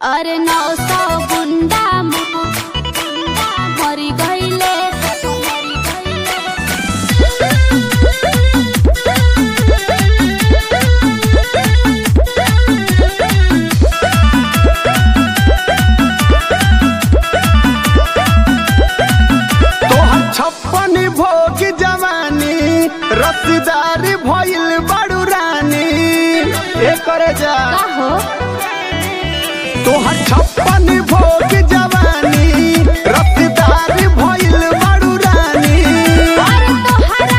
अरे नौ सौ गुंडा मरी गईले मरी गईले तोहर छप्पन भोग जवानी रसदार भइल बड़ू रानी एकर जा का हो तोहर छप्पन भोग जवानी रसदार भइल बड़ू रानी अरे तोहरा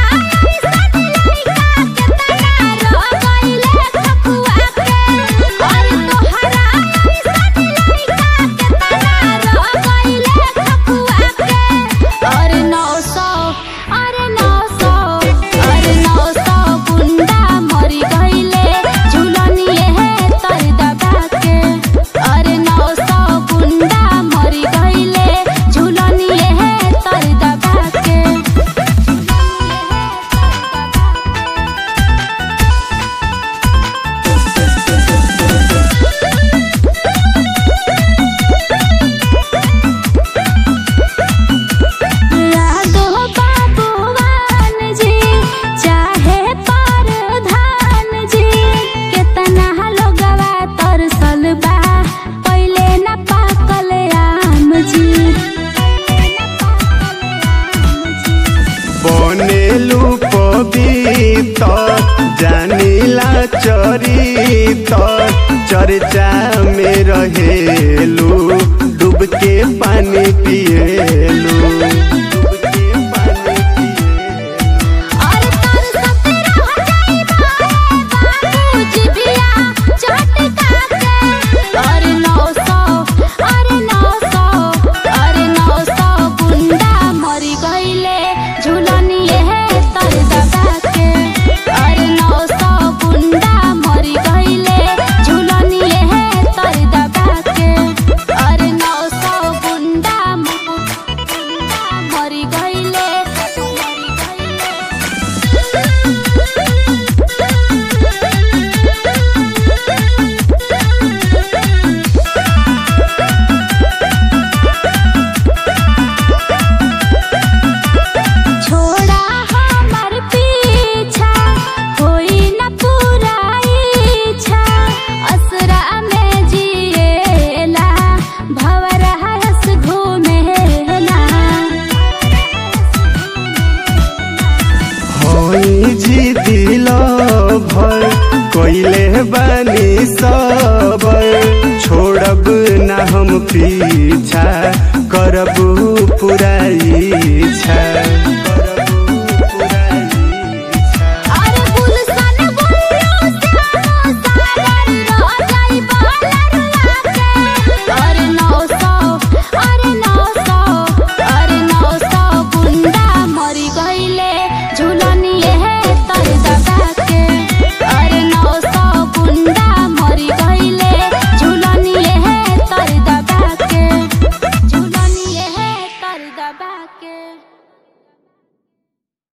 अरे नौ सौ अरे नौ सौ अरे नौ सौ गुंडा मरी गईले झूलनिए है तर दबा के अरे नौ सौ गुंडा मरी गईले झूलनिए है तर दबा के यादो बाबूवान जी चाहे परधान जी केतना लोगवा तरसल बा पहिले न पाकल आम जी बनेलू पवित्र जानिला चरित चर्चा में रहेलू डूब के पानी पिएलू डूब के पानी पिएलू अरे तरसत रह जाइबा बाबू जिबिया चटका के अरे नौ सौ अरे नौ सौ अरे नौ सौ गुंडा मरी गईले झूलनिए है तर दबा के अरे नौ सौ गुंडा मरी गईले झूलनिए है तर दबा के अरे नौ सौ गुंडा मरी गईले मरी गईले छोड़ा हमर पीछा होई न पूरा इच्छा असरा में जिएला भवरा हस घूमेला होई जी दिल भर कोइले बानी सबर छोड़ब ना हम पीछा करब पूरा